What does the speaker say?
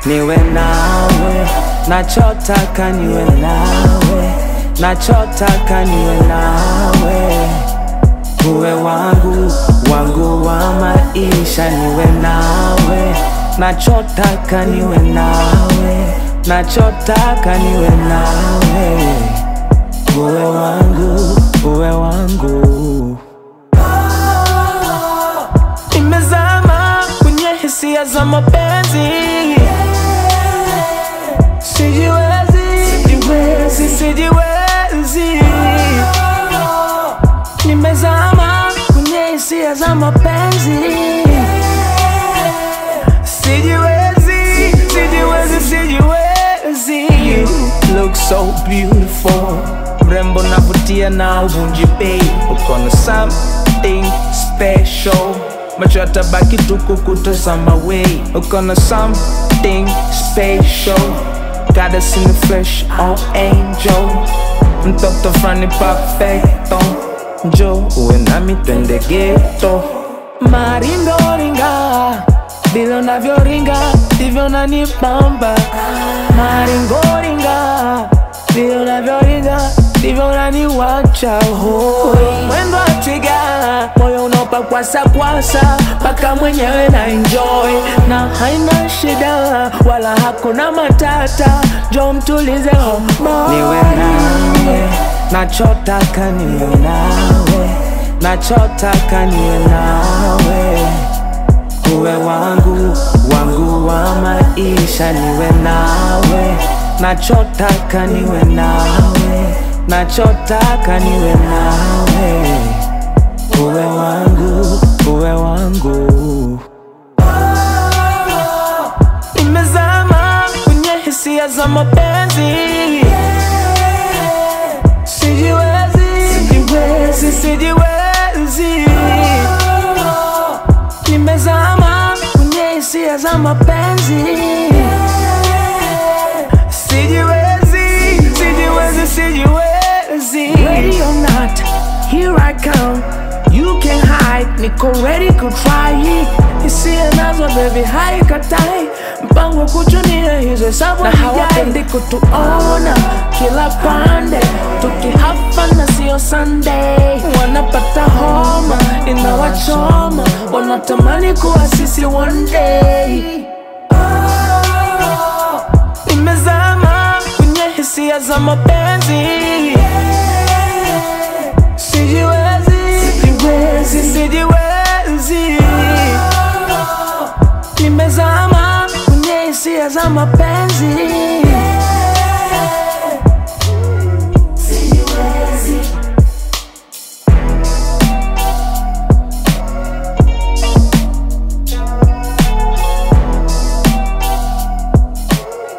niwe nawe, nachotaka niwe nawe, nachotaka niwe nawe, uwe wangu wangu wa maisha, niwe nawe, nachotaka niwe nawe, nachotaka niwe nawe, uwe wangu uwe wangu. Nimezama kwenye hisia za mapenzi, sijiwezi, sijiwezi, sijiwezi. Nimezama kwenye hisia za mapenzi, sijiwezi, sijiwezi, sijiwezi. You look so beautiful, mrembo navutia na uvunji bei, uko na something special macho yatabaki tu kukutazama wei, uko na something special, gotta see me fresh on angel, mtoto frani perfecto, njo uwe nami twende geto, maringoringa vile unavyoringa ndivyo unanibamba, maringoringa vile unavyoringa ndivyo unaniwacha hoi. Mwendo wa twiga, moyo unaopa kwasa kwasa, mpaka mwenyewe na enjoy na haina shida wala hakuna matata, jo mtulize homo. Niwe nawe, nachotaka niwe nawe, nachotaka niwe nawe uwe wangu wangu wa maisha, niwe nawe, nachotaka niwe nawe, nachotaka niwe nawe, uwe wangu uwe wangu. Nimezama kwenye hisia za mapenzi, sijiwezi, sijiwezi, sijiwezi nimezama kwenye hisia za mapenzi, sijiwezi, sijiwezi, sijiwezi. Ready or not, here I come. You can hide, niko ready ku try. Hisia nazo baby, haikatai mpango kuchunia hizo hesabu na hawapendi kutuona kila pande tukihafa na sio Sunday, wanapata homa inawachoma, wanatamani kuwa sisi one day. Nimezama kwenye hisia za mapenzi, sijiwezi, sijiwezi, sijiwezi. Nimezama kwenye hisia za mapenzi